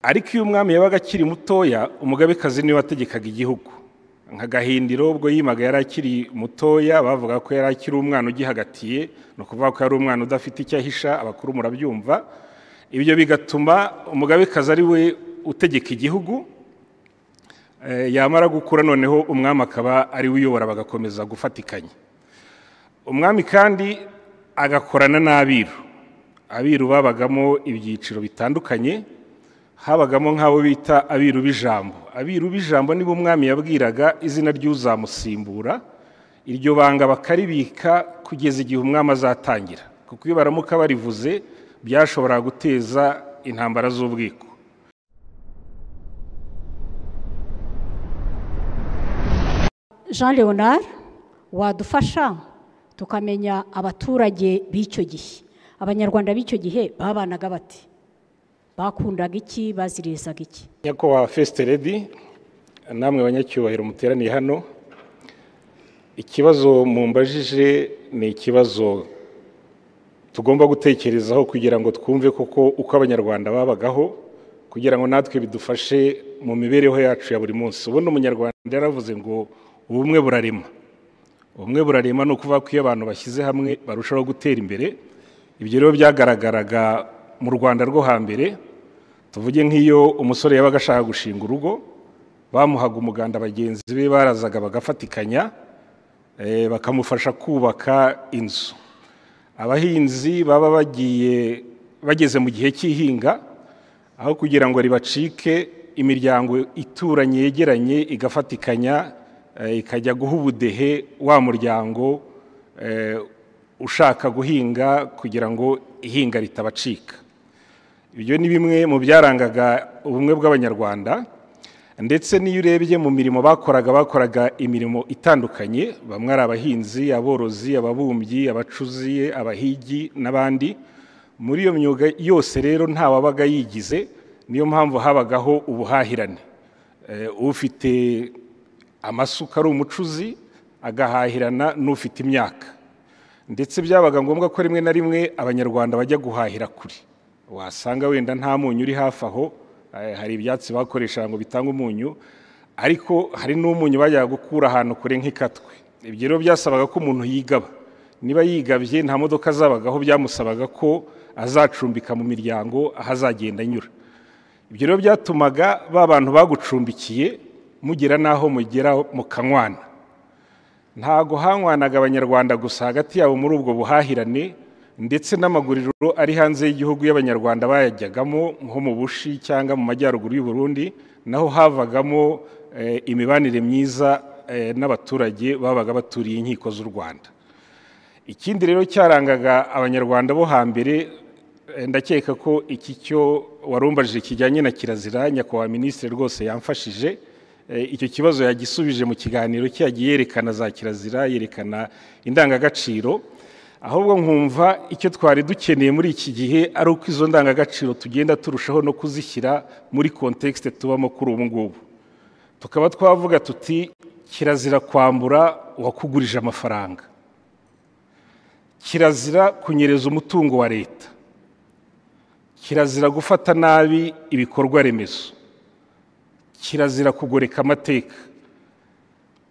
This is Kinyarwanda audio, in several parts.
ariko iyo umwami yabaga akiri mutoya umugabekazi niwe wategekaga igihugu nka gahindiro ubwo yimaga yari akiri mutoya bavuga ko yari akiri umwana ugihagatiye ni ukuvuga ko yari umwana udafite icyo ahisha abakuru murabyumva ibyo bigatuma umugabekazi ari we utegeka igihugu yamara gukura noneho umwami akaba ari we uyobora bagakomeza gufatikanya umwami kandi agakorana n'abiru abiru babagamo ibyiciro bitandukanye habagamo nk'abo bita abiru b'ijambo abiru b'ijambo nibo umwami yabwiraga izina ry'uzamusimbura iryo banga bakaribika kugeza igihe umwami azatangira kuko iyo baramuka barivuze byashobora guteza intambara z'ubwiko jean leonard wadufasha tukamenya abaturage b'icyo gihe abanyarwanda b'icyo gihe babanaga bati bakundaga iki bazirizaga iki nyakubahwa fesite redi namwe banyacyubahiro muteraniye hano ikibazo mumbajije ni ikibazo tugomba gutekerezaho kugira ngo twumve koko uko abanyarwanda babagaho kugira ngo natwe bidufashe mu mibereho yacu ya buri munsi ubundi umunyarwanda yaravuze ngo ubumwe burarema ubumwe burarema ni ukuvuga ko iyo abantu bashyize hamwe barushaho gutera imbere ibyo rero byagaragaraga mu rwanda rwo hambere tuvuge nk'iyo umusore yabaga ashaka gushinga urugo bamuhaga umuganda bagenzi be barazaga bagafatikanya bakamufasha kubaka inzu abahinzi baba bagiye bageze mu gihe cy'ihinga aho kugira ngo ribacike imiryango ituranye yegeranye igafatikanya ikajya guha ubudehe wa muryango ushaka guhinga kugira ngo ihinga ritabacika ibyo ni bimwe mu byarangaga ubumwe bw'abanyarwanda ndetse n'iyo urebye mu mirimo bakoraga bakoraga imirimo itandukanye bamwe ari abahinzi aborozi ababumbyi abacuzi abahigi n'abandi muri iyo myuga yose rero ntawabaga yigize niyo mpamvu habagaho ubuhahirane ufite amasuka ari umucuzi agahahirana n'ufite imyaka ndetse byabaga ngombwa ko rimwe na rimwe abanyarwanda bajya guhahira kure wasanga wenda nta munyu uri hafi aho hari ibyatsi bakoreshaga ngo bitange umunyu ariko hari n'umunyu bajyaga gukura ahantu kure nk'ikatwe ibyo rero byasabaga ko umuntu yigaba niba yigabye nta modoka zabagaho byamusabaga ko azacumbika mu miryango aho azagenda anyura ibyo rero byatumaga ba bantu bagucumbikiye mugera n'aho mugera mukanywana ntago hanywanaga abanyarwanda gusa hagati yabo muri ubwo buhahirane ndetse n'amaguriro ari hanze y'igihugu y'abanyarwanda bayajyagamo nko mu bushi cyangwa mu majyaruguru y'u Burundi naho havagamo imibanire myiza n'abaturage babaga baturiye inkiko z'u rwanda ikindi rero cyarangaga abanyarwanda bo hambere ndakeka ko iki cyo warumbajije kijyanye na kirazira nyakubahwa minisitiri rwose yamfashije icyo kibazo yagisubije mu kiganiro cye yagiye yerekana za kirazira yerekana indangagaciro ahubwo nkumva icyo twari dukeneye muri iki gihe ari uko izo ndangagaciro tugenda turushaho no kuzishyira muri kontekisite tubamo kuri ubu ngubu tukaba twavuga tuti kirazira kwambura uwakugurije amafaranga kirazira kunyereza umutungo wa leta kirazira gufata nabi ibikorwa remezo kirazira kugoreka amateka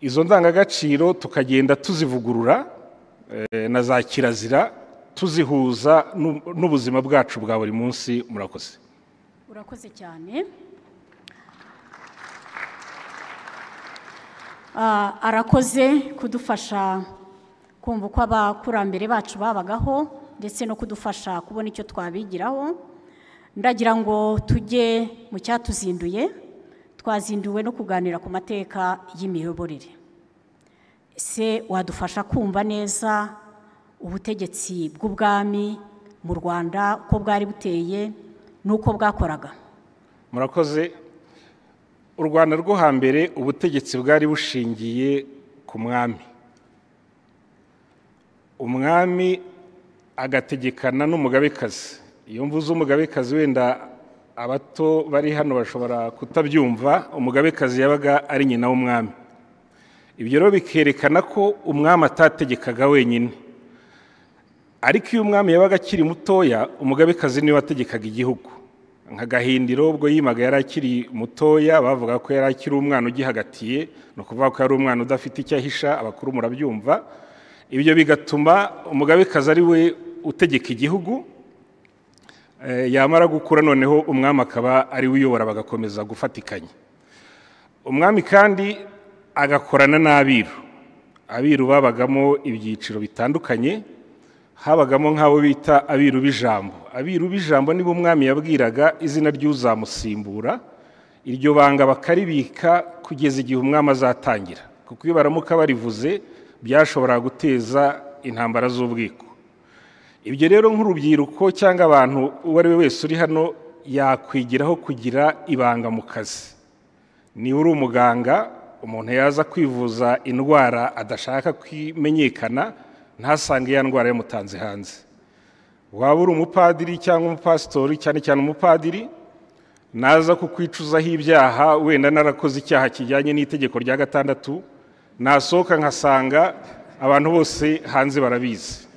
izo ndangagaciro tukagenda tuzivugurura na za kirazira tuzihuza n'ubuzima bwacu bwa buri munsi murakoze urakoze cyane arakoze kudufasha kumva uko abakurambere bacu babagaho ndetse no kudufasha kubona icyo twabigiraho ndagira ngo tujye mu cyatuzinduye twazinduwe no kuganira ku mateka y'imiyoborere se wadufasha kumva neza ubutegetsi bw'ubwami mu rwanda uko bwari buteye n'uko bwakoraga murakoze u rwanda rwo hambere ubutegetsi bwari bushingiye ku mwami umwami agategekana n'umugabekazi iyo mvuze umugabekazi wenda abato bari hano bashobora kutabyumva umugabekazi yabaga ari nyina w'umwami ibyo rero bikerekana ko umwami atategekaga wenyine ariko iyo umwami yabaga akiri mutoya umugabekazi niwe wategekaga igihugu nka gahindiro ubwo yimaga yari akiri mutoya bavuga ko yari akiri umwana ugihagatiye ni ukuvuga ko yari umwana udafite icyo ahisha abakuru murabyumva ibyo bigatuma umugabekazi ari we utegeka igihugu yamara gukura noneho umwami akaba ari we uyobora bagakomeza gufatikanya umwami kandi agakorana n'abiru abiru babagamo ibyiciro bitandukanye habagamo nk'abo bita abiru b'ijambo abiru b'ijambo nibo umwami yabwiraga izina ry'uzamusimbura iryo banga bakaribika kugeza igihe umwami azatangira kuko iyo baramuka barivuze byashobora guteza intambara z'ubwiko ibyo rero nk'urubyiruko cyangwa abantu uwo ari we wese uri hano yakwigiraho kugira ibanga mu kazi niba uri umuganga umuntu yaza kwivuza indwara adashaka kumenyekana ntasange ya ndwara yamutanze hanze waba uri umupadiri cyangwa umupasitori cyane cyane umupadiri naza kukwicuzaho ibyaha wenda narakoze icyaha kijyanye n'itegeko rya gatandatu nasohoka nkasanga abantu bose hanze barabizi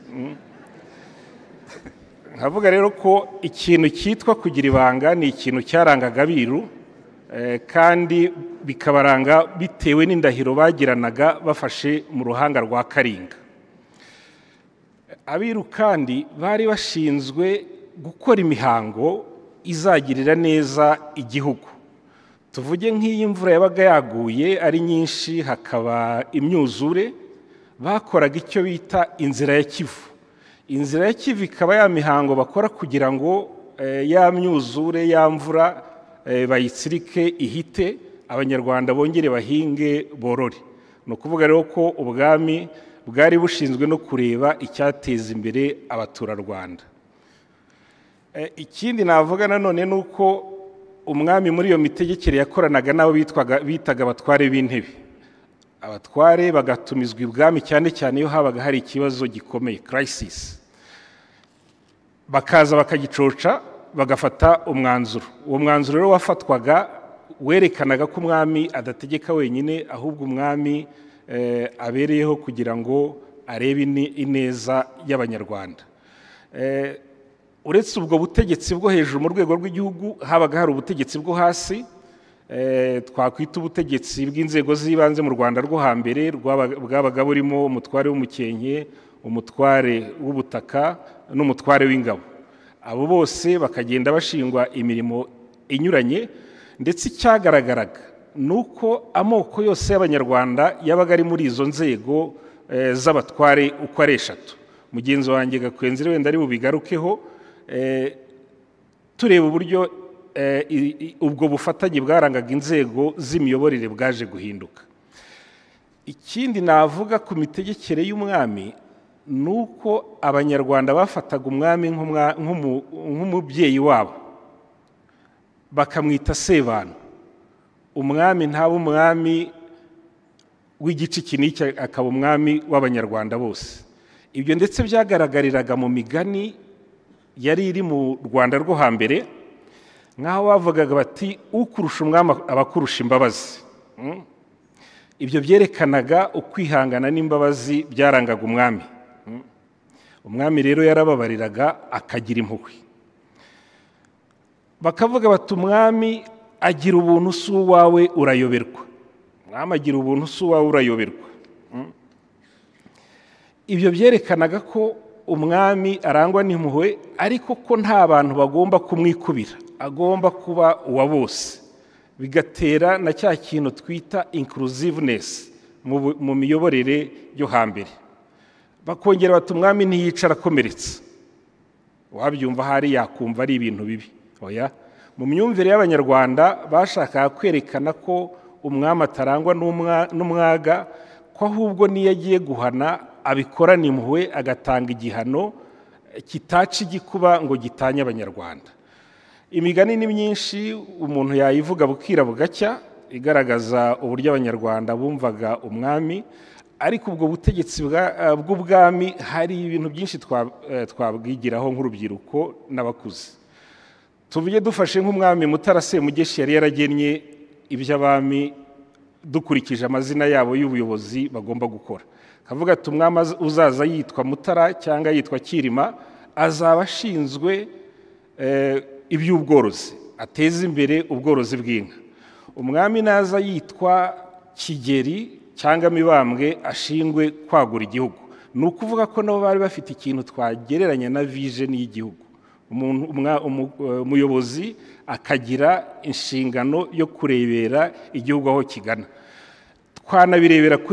nkavuga rero ko ikintu cyitwa kugira ibanga ni ikintu cyarangaga abiru kandi bikabaranga bitewe n'indahiro bagiranaga bafashe mu ruhanga rwa karinga abiru kandi bari bashinzwe gukora imihango izagirira neza igihugu tuvuge nk'iyo imvura yabaga yaguye ari nyinshi hakaba imyuzure bakoraga icyo bita inzira ya kivu inzira ya kivu ikaba ya mihango bakora kugira ngo ya myuzure ya mvura bayitsirike ihite abanyarwanda bongere bahinge borore ni ukuvuga rero ko ubwami bwari bushinzwe no kureba icyateza imbere abaturarwanda ikindi navuga nanone ni uko umwami muri iyo mitegekere yakoranaga n'abo bitaga abatware b'intebe abatware bagatumizwa ibwami cyane cyane iyo habaga hari ikibazo gikomeye kirayisisi bakaza bakagicoca bagafata umwanzuro uwo mwanzuro rero wafatwaga werekanaga ko umwami adategeka wenyine ahubwo umwami abereyeho kugira ngo arebe ineza y'abanyarwanda uretse ubwo butegetsi bwo hejuru mu rwego rw'igihugu habaga hari ubutegetsi bwo hasi twakwita ubutegetsi bw'inzego z'ibanze mu rwanda rwo hambere bwabaga burimo umutware w'umukenke umutware w'ubutaka n'umutware w'ingabo abo bose bakagenda bashingwa imirimo inyuranye ndetse icyagaragaraga ni uko amoko yose y'abanyarwanda yabaga ari muri izo nzego z'abatware uko ari eshatu mugenzi wanjye gakwenzi wenda ari bubigarukeho tureba uburyo ubwo bufatanye bwarangaga inzego z'imiyoborere bwaje guhinduka ikindi navuga ku mitegekere y'umwami ni uko abanyarwanda bafataga umwami nk'umubyeyi wabo bakamwita sebana umwami ntaba umwami w'igice iki n'iki akaba umwami w'abanyarwanda bose ibyo ndetse byagaragariraga mu migani yari iri mu rwanda rwo hambere nk'aho bavugaga bati ukurusha umwami abakurusha imbabazi ibyo byerekanaga ukwihangana n'imbabazi byarangaga umwami umwami rero yarababariraga akagira impuhwe bakavuga bati umwami agira ubuntu si uwawe urayoberwa umwami agira ubuntu si uwawe urayoberwa ibyo byerekanaga ko umwami arangwa n'impuhwe ariko ko nta bantu bagomba kumwikubira agomba kuba uwa bose bigatera na cya kintu twita inkuruzivenesi mu miyoborere yo hambere bakongera bati umwami ntiyicara akomeretse wabyumva ahari yakumva ari ibintu bibi oya mu myumvire y'abanyarwanda bashakaga kwerekana ko umwami atarangwa n'umwaga ko ahubwo n'iyo agiye guhana abikorana impuhwe agatanga igihano kitaca igikuba ngo gitanye abanyarwanda imigani ni myinshi umuntu yayivuga bukira bugacya igaragaza uburyo abanyarwanda bumvaga umwami ariko ubwo butegetsi bw'ubwami hari ibintu byinshi twabwigiraho nk'urubyiruko n'abakuze tuvuge dufashe nk'umwami Mutara Semugeshi yari yaragennye iby'abami dukurikije amazina yabo y'ubuyobozi bagomba gukora kavuga ati umwami uzaza yitwa mutara cyangwa yitwa kirima azaba ashinzwe iby'ubworozi ateze imbere ubworozi bw'inka umwami naza yitwa kigeri cyangwa mibambwe ashingwe kwagura igihugu ni ukuvuga ko nabo bari bafite ikintu twagereranya na vijeni y'igihugu umuyobozi akagira inshingano yo kurebera igihugu aho kigana twanabirebera ku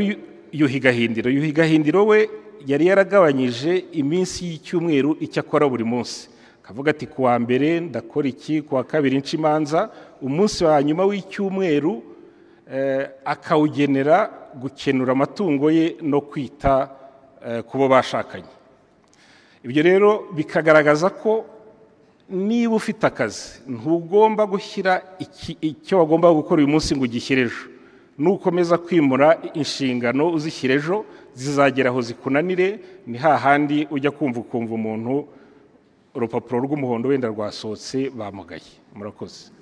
yuhigahindiro yuhigahindiro we yari yaragabanyije iminsi y'icyumweru icyo akora buri munsi akavuga ati ku wa mbere ndakora iki ku wa kabiri imanza umunsi wa nyuma w'icyumweru akawugenera gukenura amatungo ye no kwita ku bo bashakanye ibyo rero bikagaragaza ko niba ufite akazi ntugomba gushyira icyo wagomba gukora uyu munsi ngo ugishyire ejo nukomeza kwimura inshingano uzishyira ejo zizagera aho zikunanire ni hahandi ujya kumva ukumva umuntu urupapuro rw'umuhondo wenda rwasohotse bamugaye murakoze